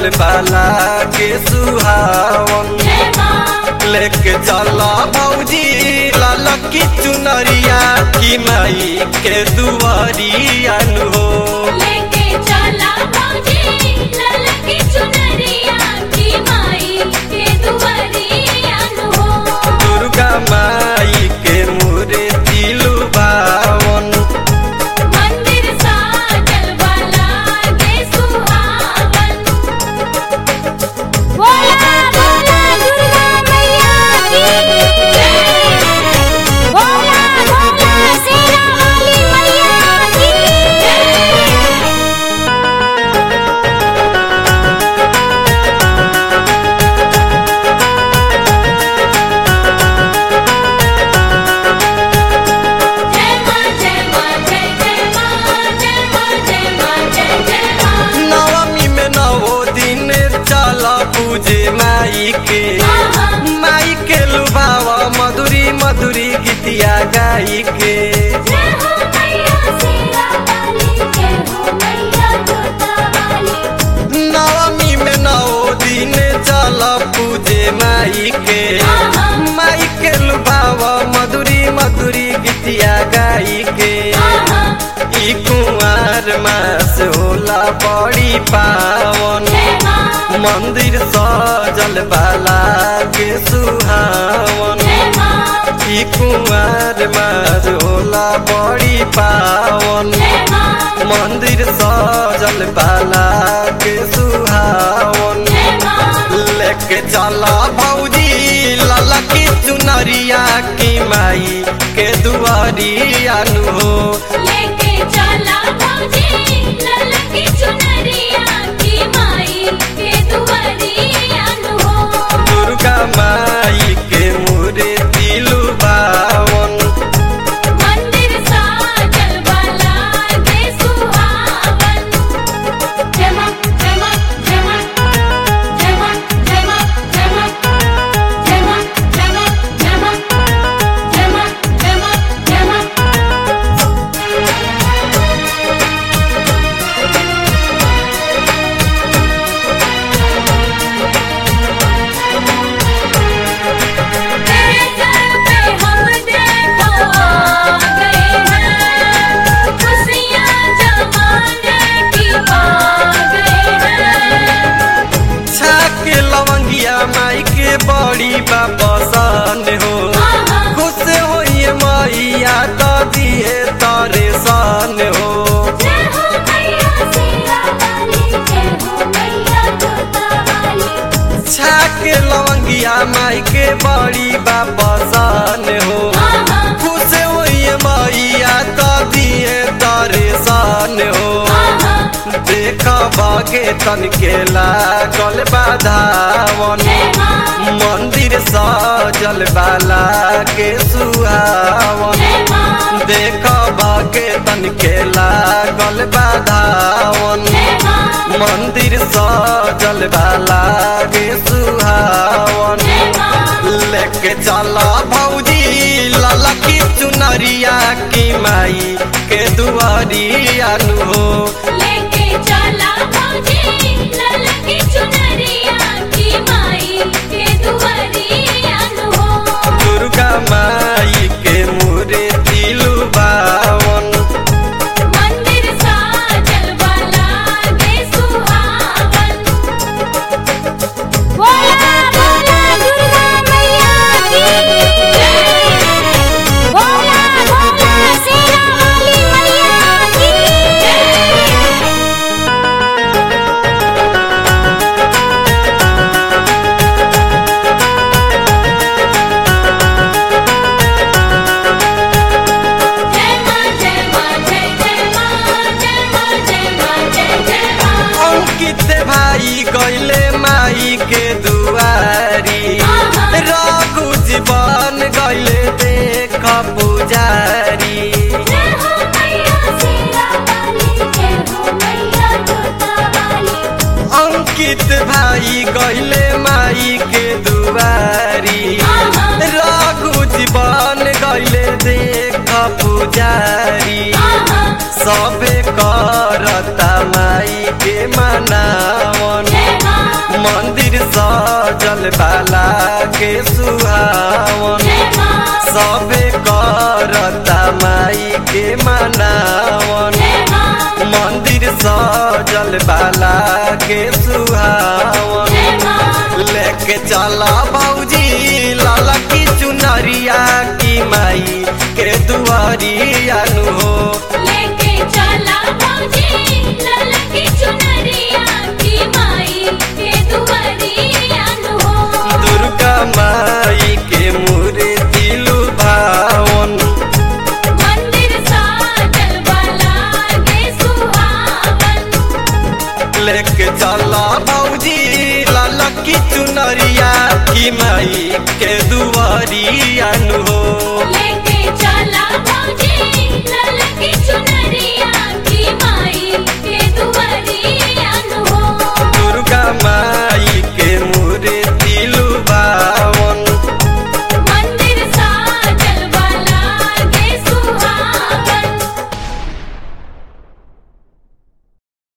सजल बाला के सुहावन लेके चला भौजी लाल की चुनरिया की माई के दुआरिया नु हो लेके चला भौजी ललकी चुनरिया की माई के दुआरिया नु हो दुर्गा माई के मूर्ति लुभावन मंदिर साजल वाला के सुहावन बोला बोला दुर्गा मैया की जय बोला बोला शेरा वाली मैया की जय जय मां जय मां जय जय मां जय मां जय मां जय जय मां नवमी में नवो दिन चला पूजे माई के माई के लुभावा मधुरी मधुरी गीतिया गाई के जय हो मैया शेरा वाली जय हो मैया जोता वाली नवमी में नवो दिन चला पूजे माई के माई के लुभावा मधुरी मधुरी गीतिया गाई के ई कुंवर मास होला बड़ी पावन जय मां मंदिर सजल बाला के सुहावन जय मां ई कुंवर मास होला बड़ी पावन जय मां मंदिर सजल बाला के सुहावन जय मां लेके चला भौजी लाला की चुनरिया की माई के दुआरिया नु हो लेके चला भौजी ललकी चुनरिया की माई के दुआरिया नु हो दुर्गा माई के मूर्ति लुभावन मंदिर साजल वाला के सुहावन जय मां जय मां जय मां जय मां जय मां जय मां जय मां जय मां जय मां जय मां जय मां जय मां तेरे दर पे हम देखो आ गए हैं खुशियाँ जमाने की पा गए हैं छाके लवंगिया माई के बड़ी बापसन हो खुश होइए मैया तो दिए तारे सन हो जय हो मैया शेरा वाली जय हो मैया जोता वाली छाके लवंगिया माई के बड़ी बापसन हो खुश होइए मैया तो दिए तारे सन हो देख बागे तन के लागल बाधावन जय मां मंदिर सजल बाला के सुहावन जय मां देख बागे तन के लागल बाधावन जय मां मंदिर सजल बाला के सुहावन जय मां लेके चला भौजी लाला की चुनरिया की माई के दुआरिया नु हो लेके चला भौजी ललकी चुनरिया की माई के दुआरिया नु हो दुर्गा माई के मूर्ति लुभावन मंदिर साजल वाला के सुहावन बोला बोला दुर्गा मैया की जय बोला बोला शेरा वाली मैया की जय जय मां जय मां जय जय मां जय मां जय मां जय जय मां अंकित भाई गैले माई के दुआरी रघु जीवन गैले देख पुजारी जय हो मैया शेरा वाली जय हो मैया जोता वाली अंकित भाई गैले माई के दुआरी रघु जीवन गैले देख पुजारी सबे करता माई के मनावन जय मां सजल बाला के सुहावन जय माँ सबे करता माई के मनावन जय माँ मंदिर सजल बाला के सुहावन जय माँ लेके चला भौजी लाला की चुनरिया की माई के दुआरिया नु हो लेके चला भौजी लाल की चुनरिया की माई के दुआरिया नु हो दुर्गा माई के मूर्ति लुभावन मंदिर साजल वाला के सुहावन लेके चला भौजी लाला की चुनरिया की माई के दुआरिया नु हो लेके चला भौजी